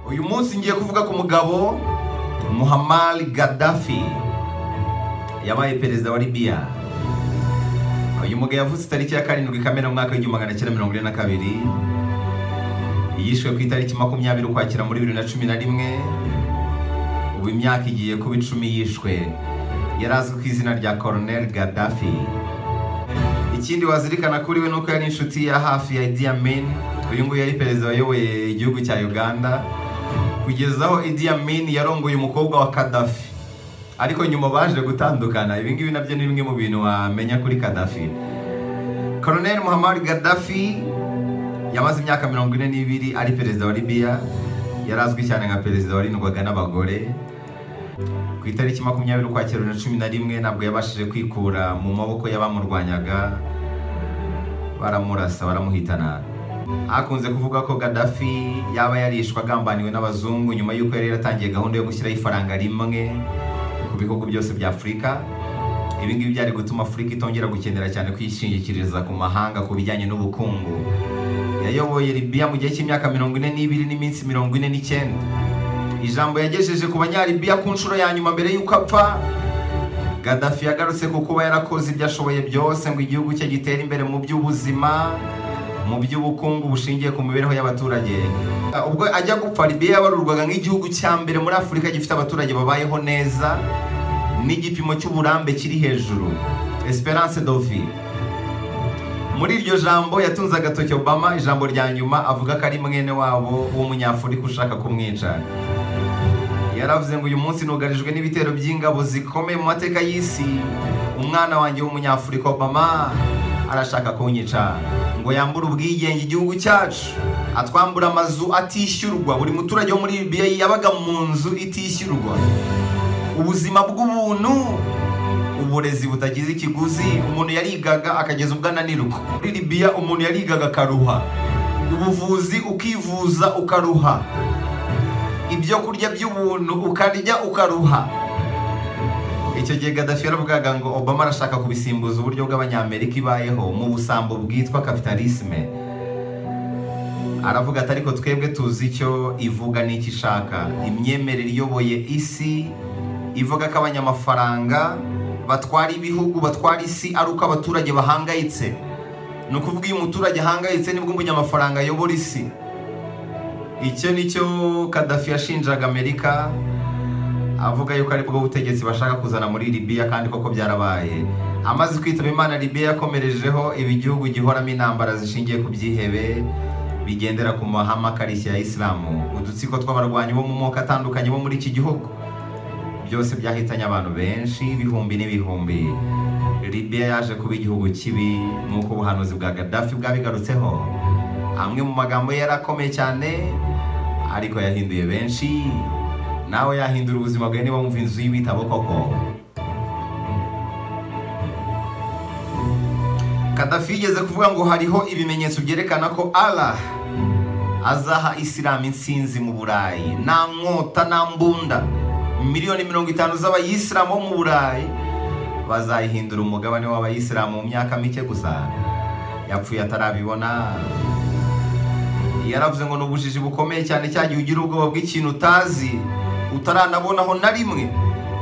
uyu munsi ngiye kuvuga ku mugabo muhammad gaddafi yabaye perezida wa libiya uyu mugabo yavutse itariki ya karindwi kamena mu mwaka w'igihumbi magana cyenda mirongo ine na kabiri yishwe ku itariki makumyabiri ukwakira muri bibiri na cumi na rimwe ubu imyaka igiye kuba icumi yishwe yari azwi ku izina rya koroneri gaddafi ikindi wazirikana kuri we nuko yari inshuti ya hafi ya Idi Amin uyu nguyu yari perezida wayoboye igihugu cya Uganda kugeza aho Idi Amin yarongoye umukobwa wa Gaddafi ariko nyuma baje gutandukana ibi ngibi nabyo ni bimwe mu bintu wamenya kuri Gaddafi Colonel Muhammad Gaddafi yamaze imyaka mirongo ine n'ibiri ari perezida wa Libya yari azwi cyane nka perezida warindwaga n'abagore ku itariki makumyabiri ukwakira bibiri na cumi na rimwe ntabwo yabashije kwikura mu maboko y'abamurwanyaga baramurasa baramuhitana hakunze kuvuga ko Gaddafi yaba yarishwe agambaniwe n'abazungu nyuma y'uko yari yaratangiye gahunda yo gushyiraho ifaranga rimwe ku bihugu byose bya afurika ibi ngibi byari gutuma afurika itongera gukenera cyane kwishingikiriza ku mahanga ku bijyanye n'ubukungu yayoboye Libya mu gihe cy'imyaka mirongo ine n'ibiri n'iminsi mirongo ine n'icyenda ijambo yagejeje ku banyaribiya ku nshuro ya nyuma mbere y'uko apfa Gaddafi yagarutse ku kuba yarakoze ibyo ashoboye byose ngo igihugu cye gitere imbere mu by'ubuzima mu by'ubukungu bushingiye ku mibereho y'abaturage ubwo ajya gupfa Libya yabarurwaga nk'igihugu cya mbere muri Afurika gifite abaturage babayeho neza n'igipimo cy'uburambe kiri hejuru Esperance de vie muri iryo jambo yatunze agatoki Obama ijambo rya nyuma avuga ko ari mwene wabo w'umunyafurika ushaka kumwica yaravuze ngo uyu munsi nugarijwe n'ibitero by'ingabo zikomeye mu mateka y'isi umwana wanjye w'umunyafurika obama arashaka kunyica ngo yambure ubwigenge igihugu cyacu atwambura amazu atishyurwa buri muturage wo muri libiya yabaga mu nzu itishyurwa ubuzima bw'ubuntu uburezi butagize ikiguzi umuntu yarigaga akageza ubwo ananirwa muri libiya umuntu yarigaga akaruha ubuvuzi ukivuza ukaruha ibyo kurya by'ubuntu ukarya ukaruha icyo gihe Gaddafi yaravugaga ngo Obama arashaka kubisimbuza uburyo bw'abanyamerika ibayeho mu busambo bwitwa kapitalisme aravuga ati ariko twebwe tuzi icyo ivuga n'icyo ishaka imyemerere iyoboye isi ivuga ko abanyamafaranga batwara ibihugu batwara isi ari uko abaturage bahangayitse ni ukuvuga iyo umuturage ahangayitse nibwo umunyamafaranga ayobora isi icyo ni cyo Gaddafi yashinjaga amerika avuga yuko aribwo butegetsi bashaka kuzana muri libiya kandi koko byarabaye amaze kwitaba imana libiya yakomerejeho ibi gihugu gihoramo intambara zishingiye ku byihebe bigendera ku mahame akarishya ya isilamu udutsiko tw'abarwanyi bo mu moko atandukanye bo muri iki gihugu byose byahitanye abantu benshi ibihumbi n'ibihumbi libiya yaje kuba igihugu kibi nk'uko ubuhanuzi bwa Gaddafi bwabigarutseho amwe mu magambo ye yarakomeye cyane ariko yahinduye benshi nawe yahindura ubuzima bwawe niba wumva inzu y'ibitabo koko Gaddafi yigeze kuvuga ngo hariho ibimenyetso byerekana ko Allah azaha isilamu insinzi mu burayi nta nkota nta mbunda miliyoni mirongo itanu z'abayisilamu bo mu burayi bazayihindura umugabane w'abayisilamu mu myaka mike gusa yapfuye atarabibona yaravuze ngo ni ubujiji bukomeye cyane cya gihe ugira ubwoba bw'ikintu utazi utaranabonaho na rimwe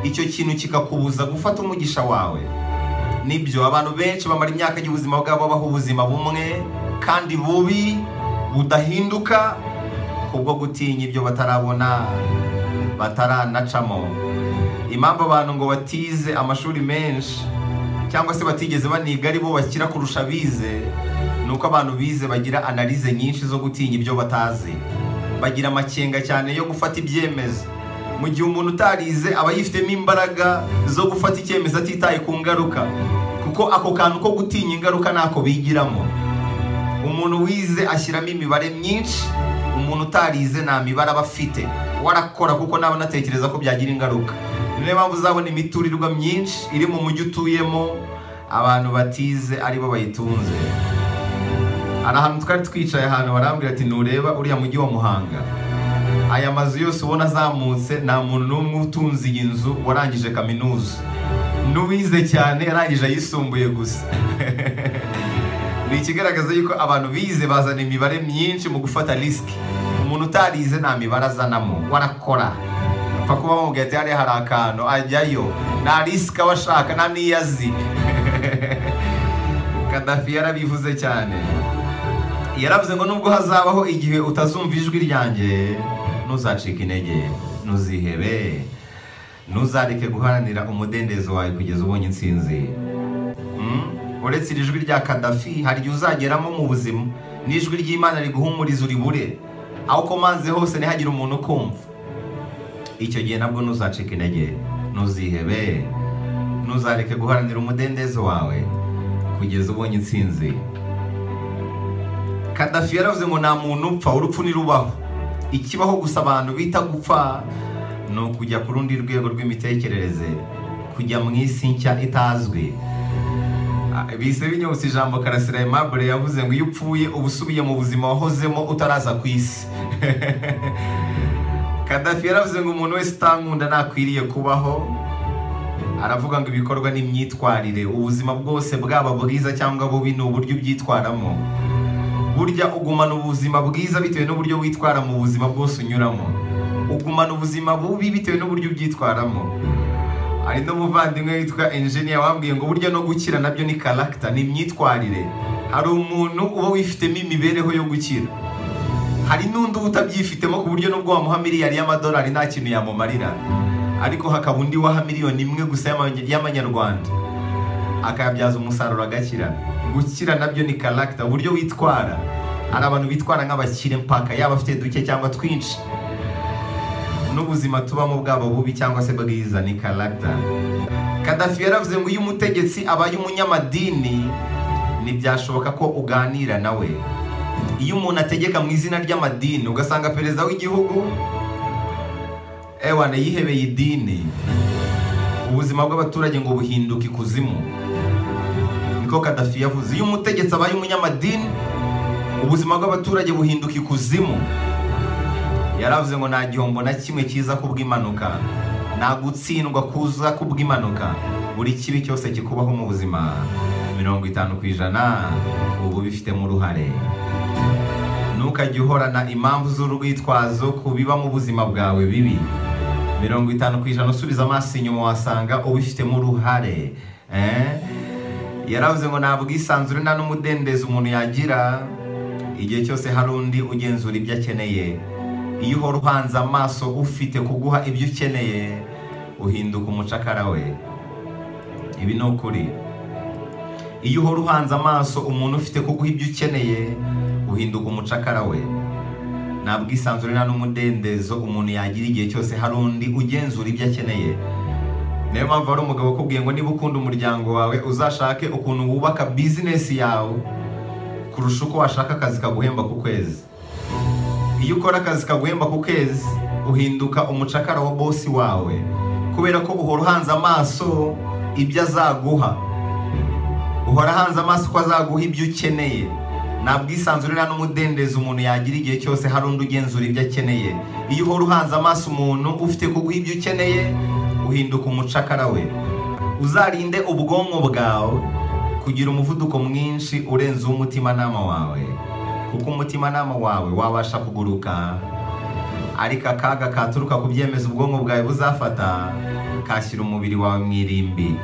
icyo kintu kikakubuza gufata umugisha wawe nibyo abantu benshi bamara imyaka y'ubuzima bwabo babaho ubuzima bumwe kandi bubi budahinduka kubwo gutinya ibyo batarabona bataranacamo impamvu abantu ngo batize amashuri menshi cyangwa se batigeze baniga ari bo bakira kurusha abize nuko abantu bize bagira analize nyinshi zo gutinya ibyo batazi bagira amakenga cyane yo gufata ibyemezo mu gihe umuntu utarize aba yifitemo imbaraga zo gufata icyemezo atitaye ku ngaruka kuko ako kantu ko gutinya ingaruka ntako bigiramo umuntu wize ashyiramo imibare myinshi umuntu utarize nta mibare aba afite warakora kuko naba anatekereza ko byagira ingaruka niyo mpamvu uzabona imiturirwa myinshi iri mu mujyi utuyemo abantu batize aribo bayitunze hari ahantu twari twicaye ahantu barambwira ati ntureba uriya mujyi wa muhanga aya mazu yose ubona azamutse nta muntu n'umwe utunze iyi nzu warangije kaminuza n'uwize cyane yarangije ayisumbuye gusa ni ikigaragaza yuko abantu bize bazana imibare myinshi mu gufata risiki umuntu utarize nta mibare azanamo warakora apfa kuba bamubwiye ati hariya hari akantu ajyayo nta risike aba ashaka nta n'iyo azi kadafi yarabivuze cyane yaravuze ngo nubwo hazabaho igihe utazumva ijwi ryanjye ntuzacike intege ntuzihebe ntuzareke guharanira umudendezo wawe kugeza ubonye insinzi Mm? uretse iri jwi rya kadafi hari igihe uzageramo mu buzima n'ijwi ry'imana riguhumuriza uribure aho ukomanze hose ntihagire umuntu ukumva icyo gihe nabwo ntuzacike intege ntuzihebe ntuzareke guharanira umudendezo wawe kugeza ubonye insinzi kadafi yaravuze ngo nta muntu upfa urupfu ntirubaho ikibaho gusa abantu bita gupfa ni ukujya ku rundi rwego rw'imitekerereze kujya mu isi nshya itazwi Ah, bise binyobotse ijambo karasira aimable yavuze ngo iyo upfuye uba usubiye mu buzima wahozemo utaraza ku isi kadafi yaravuze ngo umuntu wese utankunda ntakwiriye kubaho aravuga ngo ibikorwa n'imyitwarire ubuzima bwose bwaba bwiza cyangwa bubi ni uburyo ubyitwaramo burya ugumana ubuzima bwiza bitewe n'uburyo witwara mu buzima bwose unyuramo ugumana ubuzima bubi bitewe n'uburyo ubyitwaramo hari n'umuvandimwe witwa enjeniya wambwiye ngo burya no gukira nabyo ni karagita ni imyitwarire hari umuntu uba wifitemo imibereho yo gukira hari n'undi uba utabyifitemo ku buryo nubwo wamuha miliyari y'amadolari nta kintu yamumarira ariko hakaba undi waha miliyoni imwe gusa y'ama- y'amanyarwanda akayabyaza umusaruro agakira gukira nabyo ni karagita uburyo witwara hari abantu bitwara nk'abakire mpaka yaba afite duke cyangwa twinshi n'ubuzima tubamo bwaba bubi cyangwa se bwiza ni karagita kadafi yaravuze ngo iyo umutegetsi abaye umunyamadini ntibyashoboka ko uganira nawe iyo umuntu ategeka mu izina ry'amadini ugasanga perezida w'igihugu ewana yihebeye idini ubuzima bw'abaturage ngo buhinduke ikuzimu niko kadafi yavuze iyo umutegetsi abaye umunyamadini ubuzima bw'abaturage buhinduka ikuzimu yaravuze ngo nta gihombo na kimwe kiza kubw'impanuka nta gutsindwa kuza kubw'impanuka buri kibi cyose kikubaho mu buzima mirongo itanu ku ijana ubu bifitemo uruhare ntukajye uhorana impamvu z'urwitwazo ku biba mu buzima bwawe bibi mirongo itanu ku ijana usubiza amaso inyuma wasanga ubifitemo uruhare eh? yaravuze ngo nta bwisanzure nta n'umudendezo umuntu yagira igihe cyose hari undi ugenzura ibyo akeneye iyo uhora uhanze amaso ufite kuguha ibyo ukeneye uhinduka umucakara we ibi ni ukuri iyo uhora uhanze amaso umuntu ufite kuguha ibyo ukeneye uhinduka umucakara we nta bwisanzure nta n'umudendezo umuntu yagira igihe cyose hari undi ugenzura ibyo akeneye niyo mpamvu hari umugabo ukubwiye ngo niba ukunda umuryango wawe uzashake ukuntu wubaka bizinesi yawe kurusha uko washaka akazi kaguhemba ku kwezi iyo ukora akazi kaguhemba ku kezi uhinduka umucakara wa bosi wawe kubera ko uhora uhanze amaso ibyo azaguha uhora ahanze amaso ko azaguha ibyo ukeneye nta bwisanzure nta n'umudendezo umuntu yagira igihe cyose hari undi ugenzura ibyo akeneye iyo uhora uhanze amaso umuntu ufite kuguha ibyo ukeneye uhinduka umucakara we uzarinde ubwonko bwawe kugira umuvuduko mwinshi urenze uw'umutimanama wawe kuko umutimanama wawe wabasha kuguruka ariko akaga katuruka ku byemezo ubwonko bwawe buzafata kashyira umubiri wawe mu irimbi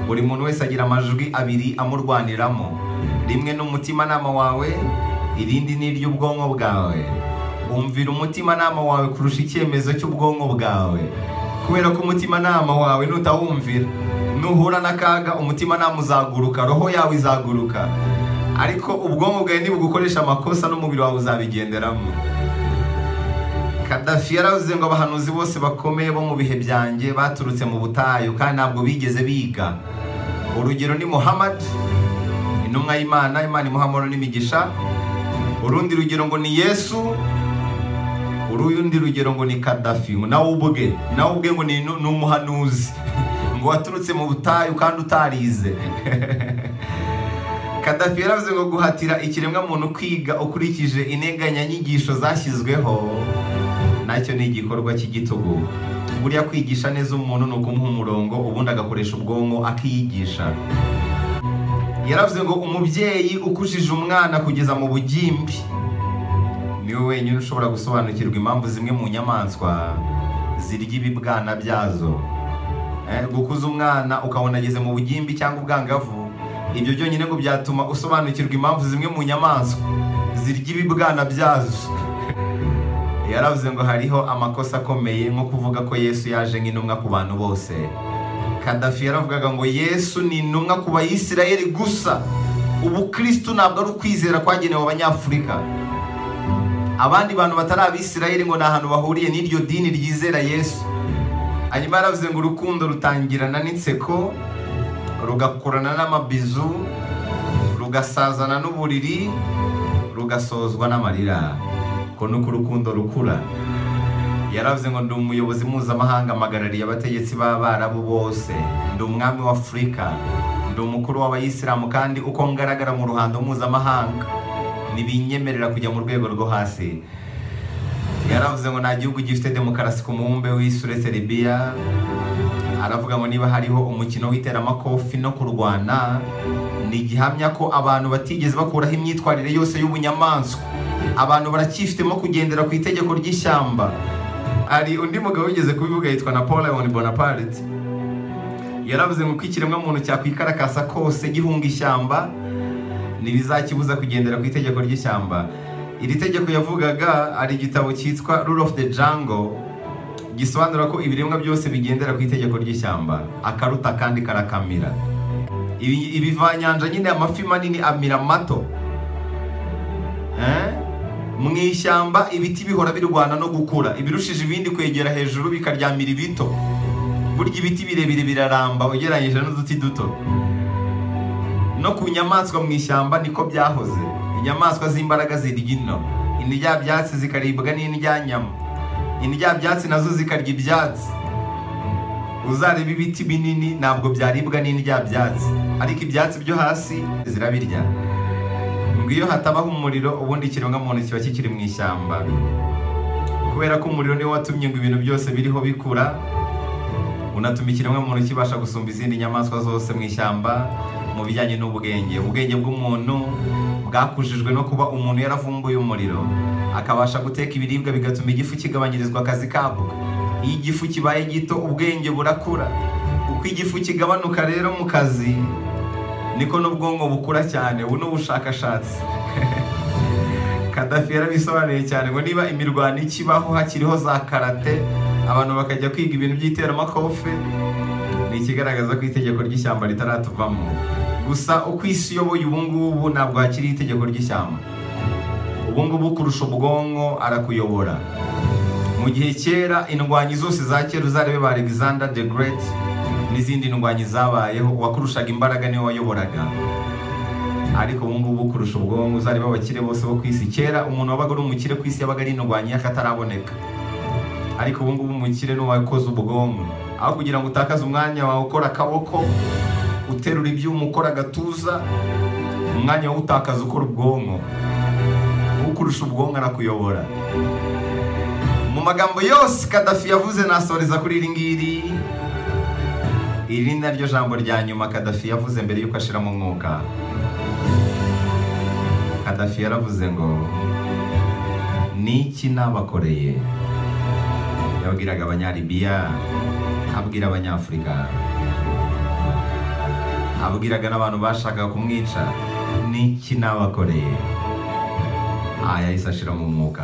buri muntu wese agira amajwi abiri amurwaniramo rimwe ni umutimanama wawe irindi ni iry'ubwonko bwawe umvira umutimanama wawe kurusha icyemezo cy'ubwonko bwawe kubera ko umutimanama wawe nutawumvira nuhura n'akaga umutimanama uzaguruka roho yawe izaguruka ariko ubwonko bwawe nibugukoresha amakosa n'umubiri wawe uzabigenderamo kadafi yaravuze ngo abahanuzi bose bakomeye bo mu bihe byanjye baturutse mu butayu kandi ntabwo bigeze biga urugero ni muhammad intumwa y'imana imana imuhamuro n'imigisha urundi rugero ngo ni yesu urundi rugero ngo ni kadafi ngo nawe ubwe nawe ubwe ngo ni nu- ni umuhanuzi ngo waturutse mu butayu kandi utarize kadafi yaravuze ngo guhatira ikiremwamuntu kwiga ukurikije integanyanyigisho zashyizweho nacyo ni igikorwa cy'igitugu buriya kwigisha neza umuntu ni ukumuha umurongo ubundi agakoresha ubwonko akiyigisha yaravuze ngo umubyeyi ukujije umwana kugeza mu bugimbi niwe wenyine ushobora gusobanukirwa impamvu zimwe mu nyamaswa zirya ibibwana byazo Eh, gukuza umwana ukabona ageze mu bugimbi cyangwa ubwangavu ibyo byonyine ngo byatuma usobanukirwa impamvu zimwe mu nyamaswa zirya ibibwana byazo yaravuze ngo hariho amakosa akomeye nko kuvuga ko yesu yaje nk'intumwa ku bantu bose kadafi yaravugaga ngo yesu ni intumwa ku bayisirayeli gusa ubukristu ntabwo ari ukwizera kwagenewe abanyafurika abandi bantu batari abisirayeli ngo ni ahantu bahuriye n'iryo dini ryizera yesu hanyuma yaravuze ngo urukundo rutangirana n'inseko rugakurana n'amabizu rugasazana n'uburiri rugasozwa n'amarira ko nuko urukundo rukura yaravuze ngo ndi umuyobozi mpuzamahanga mpagarariye abategetsi b'abarabu bose ndi umwami w'afurika ndi umukuru w'abayisilamu kandi uko ngaragara mu ruhando mpuzamahanga ntibinyemerera kujya mu rwego rwo hasi yaravuze ngo nta gihugu gifite demokarasi ku mubumbe w'isi uretse libiya aravuga ngo niba hariho umukino w'iteramakofi no kurwana ni igihamya ko abantu batigeze bakuraho imyitwarire yose y'ubunyamaswa abantu baracyifitemo kugendera ku itegeko ry'ishyamba hari undi mugabo wigeze kubivuga yitwa napoleon bonaparte yaravuze ngo uko ikiremwamuntu cyakwikarakaza kose gihunga ishyamba ntibizakibuza kugendera ku itegeko ry'ishyamba iri tegeko yavugaga ari igitabo cyitwa rule of the jungle gisobanura ko ibiremwa byose bigendera ku itegeko ry'ishyamba akaruta kandi karakamira Ibi- ibivanyanja nyine amafi manini amira mato Eh? mu ishyamba ibiti bihora birwana no gukura ibirushije ibindi kwegera hejuru bikaryamira ibito burya ibiti birebire biraramba ugereranyije n'uduti duto no ku nyamaswa mu ishyamba niko byahoze inyamaswa z'imbaraga zirya ino indyabyatsi zikaribwa n'indyanyama indyabyatsi nazo zikarya ibyatsi uzareba ibiti binini ntabwo byaribwa n'indyabyatsi ariko ibyatsi byo hasi zirabirya ngo iyo hatabaho umuriro ubundi ikiremwamuntu kiba kikiri mu ishyamba kubera ko umuriro niwo watumye ngo ibintu byose biriho bikura unatuma ikiremwamuntu kibasha gusumba izindi nyamaswa zose mu ishyamba mu bijyanye n'ubwenge ubwenge bw'umuntu bwakujijwe no kuba umuntu yaravumbuye umuriro akabasha guteka ibiribwa bigatuma igifu kigabanyirizwa akazi kabwo iyo igifu kibaye gito ubwenge burakura uko igifu kigabanuka rero mu kazi niko n'ubwonko bukura cyane ubu ni ubushakashatsi kadafi yarabisobanuye cyane ngo niba imirwano ikibaho hakiriho za karate abantu bakajya kwiga ibintu by'iteramakofe ni ikigaragaza ko itegeko ry'ishyamba ritaratuvamo gusa uko isi iyoboye ubu ngubu ntabwo hakiri itegeko ry'ishyamba ubu ngubu kurusha ubwonko arakuyobora mu gihe kera indwanyi zose za kera uzarebe ba alexander the great n'izindi ndwanyi zabayeho uwakurushaga imbaraga niwe wayoboraga ariko ubu ngubu kurusha ubwonko uzareba abakire bose bo ku isi kera umuntu wabaga ari umukire ku isi yabaga ari indwanyi y'akataraboneka ariko ubu ngubu umukire n'uwakoze ubwonko aho kugira ngo utakaze umwanya wawe ukora akaboko uterura ibyuma ukora agatuza umwanya wawe utakaza ukora ubwonko ukurusha ubwonko arakuyobora mu magambo yose kadafi yavuze nasoreza kuri iri ngiri iri ni naryo jambo rya nyuma kadafi yavuze mbere y'uko ashira mu mwuka kadafi yaravuze ngo niki nabakoreye yabwiraga abanyalibiya abwira abanyafurika abwiraga n'abantu bashakaga kumwica niki nabakoreye aha yahise ashira mu mwuka